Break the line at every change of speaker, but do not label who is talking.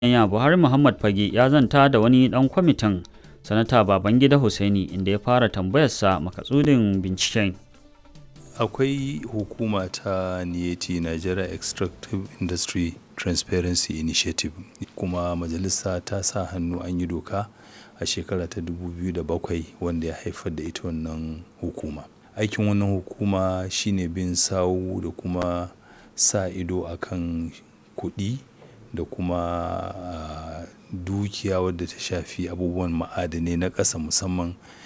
Kenya Buhari Muhammad Fage ya zanta da wani ɗan kwamitin Sanata Babangida Hussaini inda ya fara tambayarsa makasudin binciken.
Akwai hukuma ta NIETI Nigeria Extractive Industry Transparency Initiative kuma majalisa ta sa hannu an yi doka a shekara ta 2007 wanda ya haifar da ita wannan hukuma. Aikin wannan hukuma shine bin sawu da kuma sa ido akan kuɗi da kuma dukiya wadda ta shafi abubuwan ma'adanai na ƙasa musamman